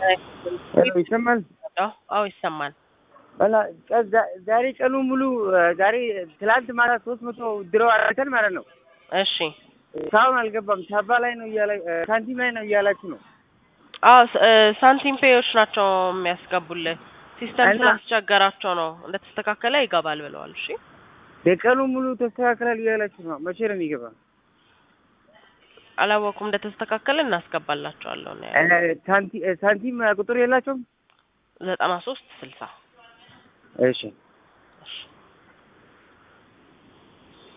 ሄሎ ይሰማል? አዎ ይሰማል። በላ ቀ- ዛ- ዛሬ ቀኑ ሙሉ ዛሬ ትላንት ማታ ሶስት መቶ ድረው አድርገን ማለት ነው። እሺ እስካሁን አልገባም። ሳባ ላይ ነው እያለ ሳንቲም ላይ ነው እያላችሁ ነው። አዎ ስ- እ፣ ሳንቲም ፔዮች ናቸው የሚያስገቡልህ። ሲስተም እና- ስላስቸገራቸው ነው። እንደተስተካከለ ይገባል ብለዋል። እሺ የቀኑ ሙሉ ተስተካክላል እያላችሁ ነው። መቼ ነው የሚገባ? አላወኩም። እንደተስተካከለ እናስገባላቸዋለሁ ነው ያለው። እ፣ ሳንቲ- እ፣ ሳንቲም ቁጥር የላቸውም? ዘጠና ሶስት ስልሳ እሺ